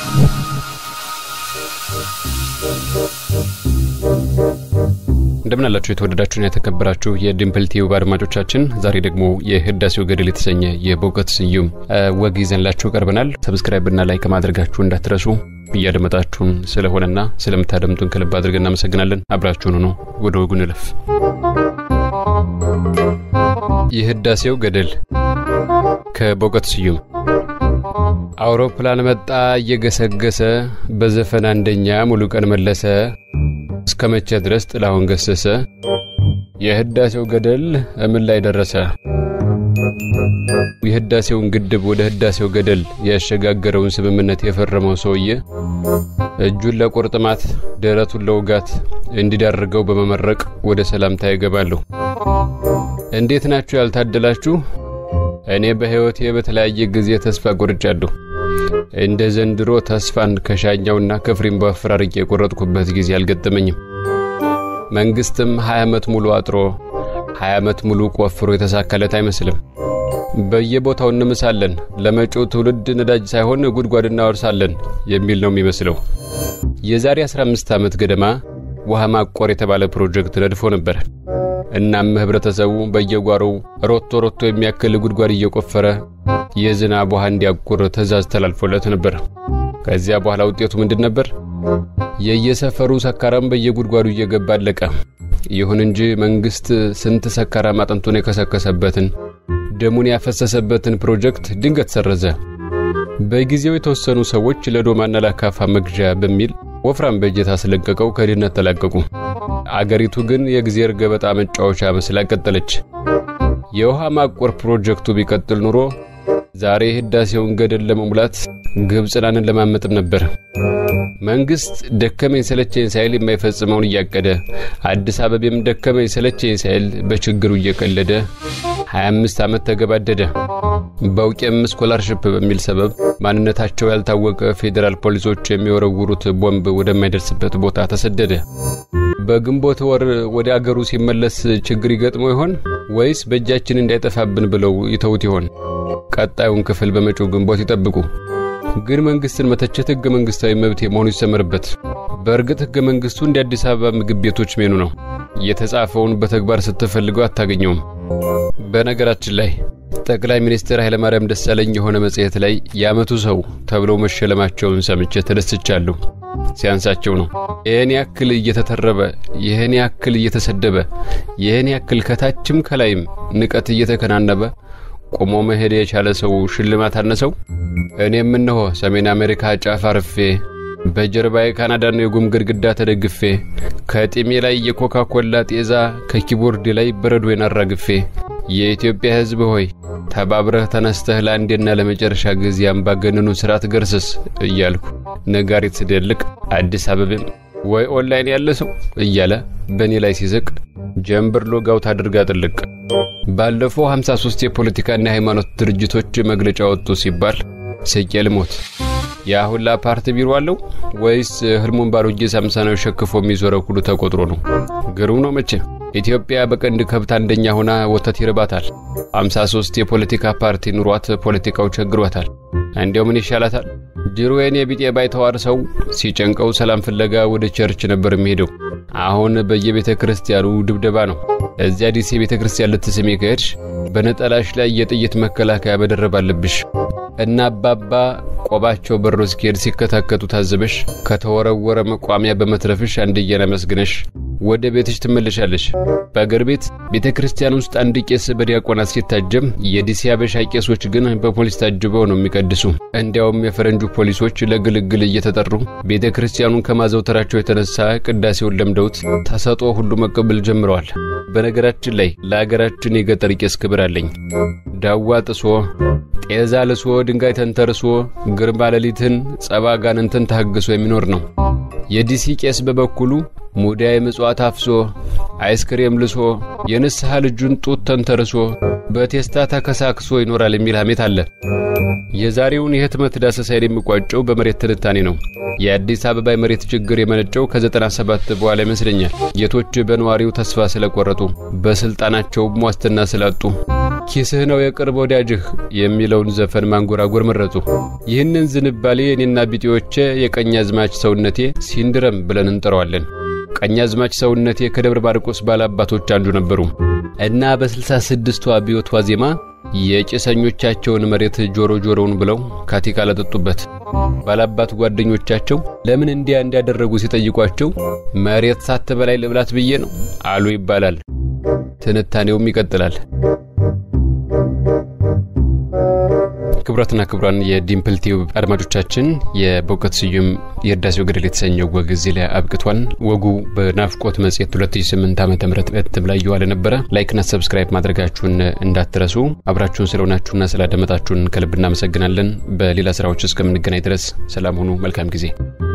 እንደምን አላችሁ የተወደዳችሁና የተከበራችሁ የዲምፕል ቲዩብ አድማጮቻችን፣ ዛሬ ደግሞ የህዳሴው ገድል የተሰኘ የበእውቀት ስዩም ወግ ይዘንላችሁ ቀርበናል። ሰብስክራይብና ላይክ ማድረጋችሁ እንዳትረሱ። እያደመጣችሁን ስለሆነና ስለምታደምጡን ከልብ አድርገን እናመሰግናለን። አብራችሁን ሆኖ ወደ ወጉ እንለፍ። የህዳሴው ገድል ከበእውቀት ስዩም አውሮፕላን መጣ እየገሰገሰ በዘፈን አንደኛ ሙሉ ቀን መለሰ እስከ መቼ ድረስ ጥላሁን ገሰሰ የህዳሴው ገደል እምን ላይ ደረሰ? የህዳሴውን ግድብ ወደ ህዳሴው ገደል ያሸጋገረውን ስምምነት የፈረመው ሰውዬ እጁን ለቁርጥማት ደረቱን ለውጋት እንዲዳርገው በመመረቅ ወደ ሰላምታ ይገባሉ። እንዴት ናችሁ ያልታደላችሁ? እኔ በሕይወቴ በተለያየ ጊዜ ተስፋ ቆርጫለሁ። እንደ ዘንድሮ ተስፋን ከሻኛውና ከፍሬም በአፈራርቄ የቆረጥኩበት ጊዜ አልገጠመኝም። መንግስትም 20 ዓመት ሙሉ አጥሮ 20 ዓመት ሙሉ ቆፍሮ የተሳካለት አይመስልም። በየቦታው እንምሳለን፣ ለመጪው ትውልድ ነዳጅ ሳይሆን ጉድጓድ እናወርሳለን የሚል ነው የሚመስለው። የዛሬ 15 ዓመት ገደማ ውሃ ማቆር የተባለ ፕሮጀክት ነድፎ ነበር። እናም ህብረተሰቡ በየጓሮው ሮቶ ሮቶ የሚያክል ጉድጓድ እየቆፈረ የዝናብ ውሃ እንዲያቁር ትዕዛዝ ተላልፎለት ነበር። ከዚያ በኋላ ውጤቱ ምንድን ነበር? የየሰፈሩ ሰካራም በየጉድጓዱ እየገባ አለቀ። ይሁን እንጂ መንግስት ስንት ሰካራም አጥንቱን የከሰከሰበትን ደሙን ያፈሰሰበትን ፕሮጀክት ድንገት ሰረዘ። በጊዜው የተወሰኑ ሰዎች ለዶማና ለአካፋ መግዣ በሚል ወፍራም በጀት አስለቀቀው ከድህነት ተላቀቁ። አገሪቱ ግን የእግዜር ገበጣ መጫወቻ መስላ ቀጠለች። የውሃ ማቆር ፕሮጀክቱ ቢቀጥል ኑሮ ዛሬ ህዳሴውን ገደል ለመሙላት ግብፅን አንለማመጥም ነበር። መንግስት ደከመኝ ሰለቸኝ ሳይል የማይፈጽመውን እያቀደ አዲስ አበቤም ደከመኝ ሰለቸኝ ሳይል በችግሩ እየቀለደ 25 ዓመት ተገባደደ። በውቄም ስኮላርሽፕ በሚል ሰበብ ማንነታቸው ያልታወቀ ፌዴራል ፖሊሶች የሚወረውሩት ቦምብ ወደማይደርስበት ቦታ ተሰደደ። በግንቦት ወር ወደ አገሩ ሲመለስ ችግር ይገጥመው ይሆን ወይስ በእጃችን እንዳይጠፋብን ብለው ይተውት ይሆን? ቀጣዩን ክፍል በመጪው ግንቦት ይጠብቁ። ግን መንግስትን መተቸት ህገ መንግስታዊ መብት መሆኑ ይሰመርበት። በእርግጥ ህገ መንግስቱ እንደ አዲስ አበባ ምግብ ቤቶች ሜኑ ነው። የተጻፈውን በተግባር ስትፈልገው አታገኘውም። በነገራችን ላይ ጠቅላይ ሚኒስትር ኃይለማርያም ደሳለኝ የሆነ መጽሔት ላይ የዓመቱ ሰው ተብለው መሸለማቸውን ሰምቼ ተደስቻለሁ። ሲያንሳቸው ነው። ይህን ያክል እየተተረበ፣ ይህን ያክል እየተሰደበ፣ ይህን ያክል ከታችም ከላይም ንቀት እየተከናነበ ቆሞ መሄድ የቻለ ሰው ሽልማት አነሰው? እኔም እነሆ ሰሜን አሜሪካ ጫፍ አርፌ በጀርባዬ ካናዳን የጉም ግድግዳ ተደግፌ ከጢሜ ላይ የኮካ ኮላ ጤዛ ከኪቦርድ ላይ በረዶዬን አራግፌ የኢትዮጵያ ሕዝብ ሆይ ተባብረህ ተነስተህ ለአንዴና ለመጨረሻ ጊዜ አምባገነኑ ስርዓት ገርስስ እያልኩ ነጋሪት ስደልቅ አዲስ አበቤም ወይ ኦንላይን ያለ ሰው እያለ በእኔ ላይ ሲስቅ ጀንበር ሎጋውት አድርጋ ጥልቅ። ባለፈው 53 የፖለቲካና የሃይማኖት ድርጅቶች መግለጫ ወጡ ሲባል ስቄ ልሞት። ያ ሁላ ፓርቲ ቢሮ አለው ወይስ ህልሙን ባሮጌ ሳምሳናዊ ሸክፎ የሚዞረው ሁሉ ተቆጥሮ ነው? ግሩም ነው መቼ። ኢትዮጵያ በቀንድ ከብት አንደኛ ሆና ወተት ይርባታል። 53 የፖለቲካ ፓርቲ ኑሯት ፖለቲካው ቸግሯታል። እንዲያው ምን ይሻላታል? ድሮ የኔ ቢጤ ባይተዋር ሰው ሲጨንቀው ሰላም ፍለጋ ወደ ቸርች ነበር የሚሄደው። አሁን በየቤተ ክርስቲያኑ ድብደባ ነው። እዚያ ዲሴ ቤተ ክርስቲያን ልትስሜ ከሄድሽ በነጠላሽ ላይ የጥይት መከላከያ መደረብ አለብሽ እና አባባ ቆባቸው በሮ እስኪሄድ ሲከታከቱ ታዘበሽ ከተወረወረ መቋሚያ በመትረፍሽ አንድዬን አመስግነሽ ወደ ቤትሽ ትመለሻለሽ። በአገር ቤት ቤተ ክርስቲያን ውስጥ አንድ ቄስ በዲያቆናት ሲታጀም የዲሲ አበሻ ቄሶች ግን በፖሊስ ታጅበው ነው የሚቀድሱ። እንዲያውም የፈረንጁ ፖሊሶች ለግልግል እየተጠሩ ቤተ ክርስቲያኑን ከማዘውተራቸው የተነሳ ቅዳሴውን ለምደውት ተሰጦ ሁሉ መቀበል ጀምረዋል። በነገራችን ላይ ለአገራችን የገጠር ቄስ ክብር አለኝ። ዳዋ ጥሶ ጤዛ ልሶ ድንጋይ ተንተርሶ ግርማ ሌሊትን ጸባ ጋንንትን ታግሶ የሚኖር ነው። የዲሲ ቄስ በበኩሉ ሙዳይ ምጽዋት አፍሶ አይስክሬም ልሶ የንስሐ ልጁን ጡት ተንተርሶ በቴስታ ተከሳክሶ ይኖራል የሚል ሐሜት አለ። የዛሬውን የህትመት ዳሰሳይን የሚቋጨው በመሬት ትንታኔ ነው። የአዲስ አበባ የመሬት ችግር የመነጨው ከ97 በኋላ ይመስለኛል። ጌቶች በነዋሪው ተስፋ ስለቆረጡ፣ በስልጣናቸውም ዋስትና ስላጡ፣ ኪስህ ነው የቅርብ ወዳጅህ የሚለውን ዘፈን ማንጎራጎር መረጡ። ይህንን ዝንባሌ እኔና ቢጤዎቼ የቀኛዝማች ሰውነቴ ሲንድረም ብለን እንጠራዋለን። ቀኛዝማች ሰውነቴ ከደብረ ማርቆስ ባላባቶች አንዱ ነበሩ እና በስልሳ ስድስቱ አብዮት ዋዜማ የጭሰኞቻቸውን መሬት ጆሮ ጆሮውን ብለው ካቲካ ለጠጡበት። ባላባት ጓደኞቻቸው ለምን እንዲያ እንዲያደረጉ ሲጠይቋቸው መሬት ሳትበላይ ልብላት ብዬ ነው አሉ ይባላል። ትንታኔውም ይቀጥላል። ክቡራትና ክቡራን የዲምፕል ቲዩብ አድማጮቻችን የበእውቀት ስዩም የህዳሴው ገደል የተሰኘው ወግ እዚህ ላይ አብቅቷል። ወጉ በናፍቆት መጽሔት 2008 ዓ ም እትም ላይ የዋለ ነበረ። ላይክና ሰብስክራይብ ማድረጋችሁን እንዳትረሱ። አብራችሁን ስለሆናችሁና ስላደመጣችሁን ከልብ እናመሰግናለን። በሌላ ስራዎች እስከምንገናኝ ድረስ ሰላም ሁኑ። መልካም ጊዜ